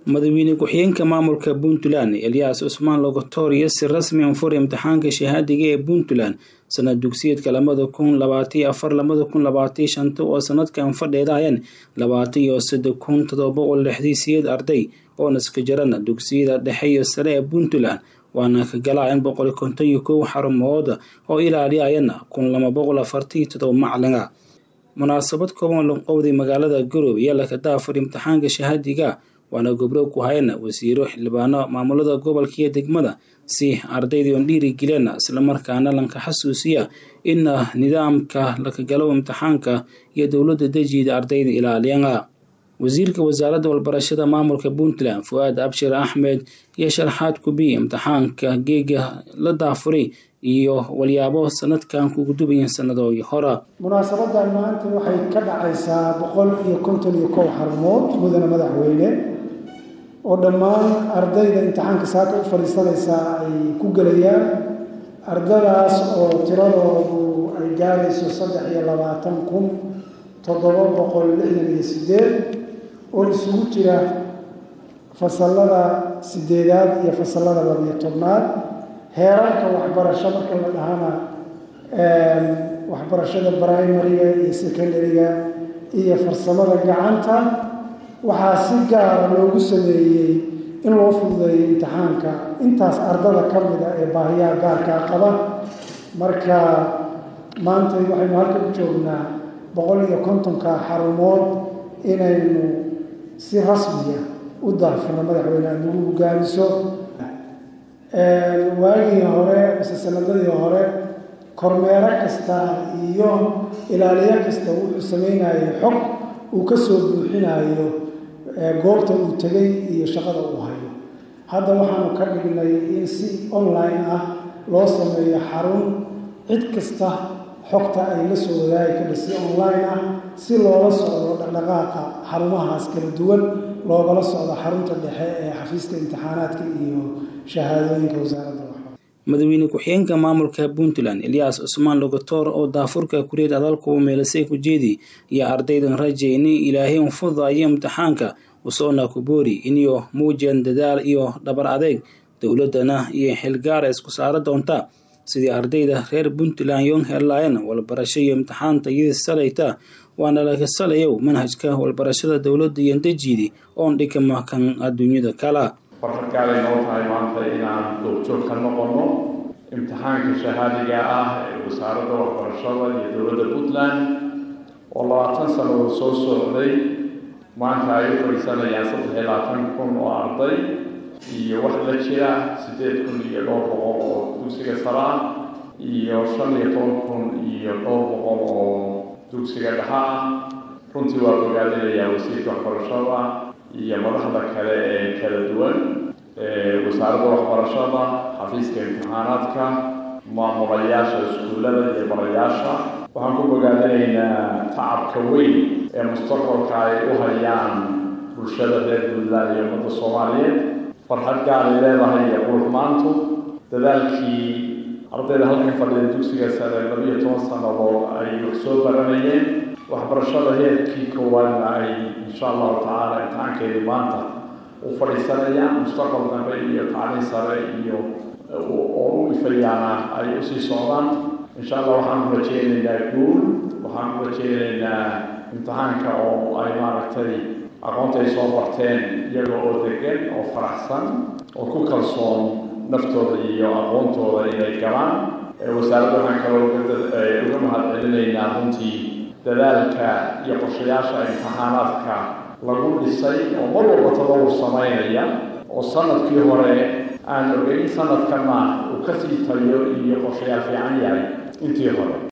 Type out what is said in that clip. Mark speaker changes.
Speaker 1: madaxweyne ku-xigeenka maamulka puntland elyaas cusmaan logotoriyo si rasmi an fur imtixaanka shahaadiga ee puntland sanad dugsiyeedka labada kun labaatiyo afar labada kun labaatiyo shanta oo sanadkan fadheedayeen labaatan iyo saddex kun todoba boqol lixdii siyeed arday oo naska jaran dugsiyada dhexe iyo sare ee puntland waana ka galayeen boqol konton iyo kow xarumood oo ilaaliyayana kun laba boqol afartan iyo todoba macalina munaasabad kooban loqowday magaalada garowe ayaa laka daafur imtixaanka shahaadiga waana gobro ku hayana wasiiro xildhibaano maamulada gobolka iyo degmada si ardayda on dhiirigeliyana islamarkaana lanka xasuusiya in nidaamka laka galo imtixaanka iyo dowladda dejida ardayda ilaaliyana wasiirka wasaaradda walbarashada maamulka puntland fu-aad abshir axmed iyo sharxaad kubiy imtixaanka geega la daafuray iyo walyaabo sanadkan kugu dubayin sanadooyi hora
Speaker 2: munaasabadan maanta waxay ka dhacaysaa boqol iyo konton iyo kow xarumood mudane madaxweyne oo dhammaan ardayda imtixaanka saaka u fadhiisanaysaa ay ku gelayaan ardadaas oo tiradoodu ay gaarayso saddex iyo labaatan kun toddoba boqol lixdan iyo sideed oo isugu jira fasalada sideedaad iyo fasalada labiyo tobnaad heerarka waxbarasho marka la dhahana waxbarashada primariga iyo secondariga iyo farsamada gacanta waxaa si gaara loogu sameeyey in loo fududeeyo imtixaanka intaas ardada ka mida ee baahiyaha gaarkaa qaba marka maanta waxaynu halka u joognaa boqol iyo kontonka xarumood inaynu si rasmiya u daafurno madaxweyne aad nagu hogaamiso waagii hore mise sanadadii hore kormeero kasta iyo ilaaliyo kasta wuxuu samaynayo xog uu ka soo buuxinayo goobta uu tegay iyo shaqada uu hayo hadda waxaanu ka dhignay in si online ah loo sameeyo xarun cid kasta xogta ay la soo wadaagi kadha si online ah si loola socdo dhaqdhaqaaqa xarumahaas kala duwan loogala socdo xarunta dhexe ee xafiiska imtixaanaadka iyo shahaadooyinka wasaaradda
Speaker 1: madaxweyne ku-xigeenka maamulka puntland elyaas cusmaan logotor oo daafurka kureed adalku meelasay ku jeedi iyo ardaydan rajayni ilaahay un fududayo imtixaanka usoona ku boori iniyo muujiyan dadaal iyo dhabar adeeg dowladana iyo xilgaara isku saara doonta sidii ardayda reer puntland yon helaayeen walbarasho iyo imtixaanta iyadii salayta waana laga salayow manhajka walbarashada dowladda iyo dejiidi oon dhikama kan adduunyada kala
Speaker 3: farxad gaaday noo tahay maanta inaan goobjoog ka noqonno imtixaanka shahaadiga ah ee wasaaradda waxbarashada iyo dowladda puntland oo labaatan sannadood soo socday maanta ay u fadhiisanayaan saddex iyo labaatan kun oo arday iyo wax la jira siddeed kun iyo dhowr boqol oo dugsiga sare ah iyo shan iyo toban kun iyo dhowr boqol oo dugsiga dhexe ah runtii waa bogaadinayaa wasiirka waxbarashada iyo madaxda kale ee kala duwan wasaaradda waxbarashada xafiiska imtixaanaadka maamulayaasha iskuullada iyo barayaasha waxaan ku bogaadinaynaa tacabka weyn ee mustaqbalka ay u hayaan bulshada reer puntland iyo ummadda soomaaliyeed farxad gaaray leedahay iyo qurxmaantu dadaalkii ardayda halkan fadhida dugsiga sare labiyo toban sannadood ay wax soo baranayeen waxbarashada heerkii koowaadna ay insha allahu tacaala imtixaankeedii maanta u fadhiisanayaan mustaqbal dambe iyo tacliin sare iyo oo u ifayaana ay usii socdaan insha allah waxaanu rajeynaynaa guul waxaanu rajeynaynaa imtixaanka oo ay maaragtay aqoonta ay soo barteen iyaga oo degan oo faraxsan oo ku kalsoon naftooda iyo aqoontooda inay galaan wasaaradda waxaan kaloo uga mahad celinaynaa runtii dadaalka iyo qorshayaasha imtixaanaadka lagu dhisay oo mar walba tadawur samaynaya oo sanadkii hore aan ogeyn sanadkana uu kasii tayo iyo qorshayaal fiican yahay intii hore